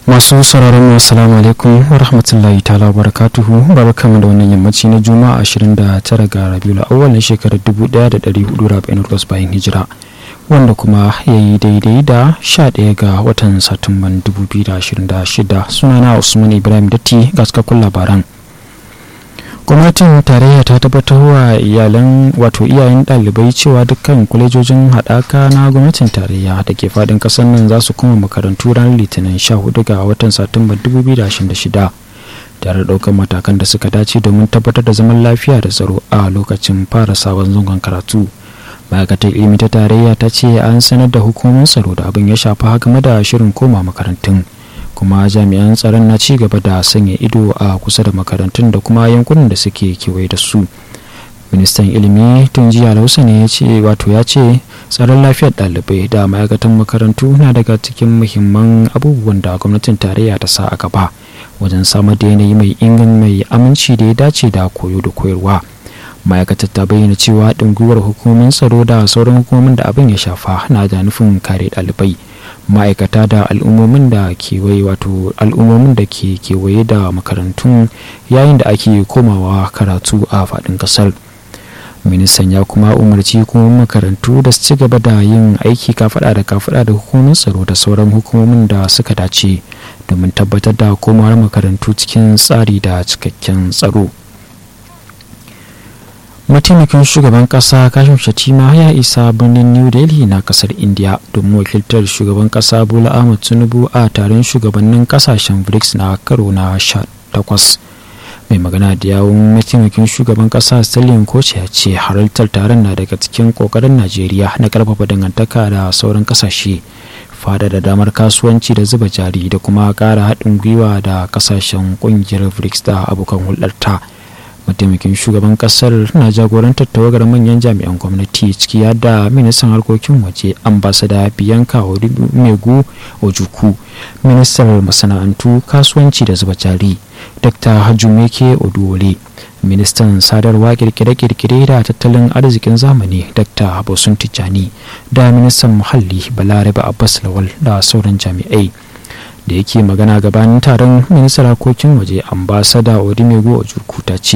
masu sauraron mu assalamu alaikum wa rahmatullahi ta'ala barakatuhu barkamu da wannan yammaci na juma'a 29 ga rabiul awwal na shekarar 1448 bayan hijira wanda kuma ya yi daidai da 11 ga watan satumban 2026 sunana usman ibrahim datti ga cikakkun labaran gwamnatin tarayya ta tabbatar wa iyalan wato iyayen ɗalibai cewa dukkan kwalejojin haɗaka na gwamnatin tarayya da ke faɗin ƙasar nan za su kuma makarantu ranar litinin 14 ga watan satumba 2026 tare da ɗaukar matakan da suka dace domin tabbatar da zaman lafiya da tsaro a lokacin fara sabon zangon karatu ma'aikatar ilimi ta tarayya ta ce an sanar da hukumomin tsaro da abin ya shafa game da shirin koma makarantun kuma jami'an tsaron na ci gaba da sanya ido a kusa da makarantun da kuma yankunan da suke kewaye da su ministan ilimi tun jiya lausa ne ya ce wato ya ce tsaron lafiyar ɗalibai da ma'aikatan makarantu na daga cikin muhimman abubuwan da gwamnatin tarayya ta sa a gaba wajen samar da yanayi mai ingan mai aminci da ya dace da koyo da koyarwa ma'aikatar ta bayyana cewa haɗin gwiwar hukumomin tsaro da sauran hukumomin da abin ya shafa na da nufin kare ɗalibai ma'aikata da al'ummomin da kewaye wato al'ummomin da ke kewaye da makarantun yayin da ake komawa karatu a faɗin ƙasar ministan ya kuma umarci hukumomin makarantu da su ci gaba da yin aiki kafaɗa da kafaɗa da hukumomin tsaro da sauran hukumomin da suka dace domin tabbatar da komawar makarantu cikin tsari da cikakken tsaro mataimakin shugaban kasa kashim shatima ya isa birnin new delhi na kasar india domin wakiltar shugaban kasa bola ahmad tinubu a taron shugabannin kasashen brics na karo na takwas mai magana da yawun mataimakin shugaban kasa stalin koce ya ce halartar taron na daga cikin kokarin najeriya na karfafa dangantaka da sauran kasashe fada da damar kasuwanci da zuba jari da kuma kara haɗin gwiwa da kasashen ƙungiyar brics da abokan hulɗarta. mataimakin shugaban kasar na jagorantar tawagar manyan jami'an gwamnati ciki da ministan harkokin waje ambasada biyanka megu ojuku ministan masana'antu kasuwanci da zuba jari dr hajumeke oduwole ministan sadarwa kirkire-kirkire da tattalin arzikin zamani dr bosun tijjani da ministan muhalli balarabe abbas lawal da sauran jami'ai da yake magana gabanin taron ministan harkokin waje ambasada odimego ojuku ta ce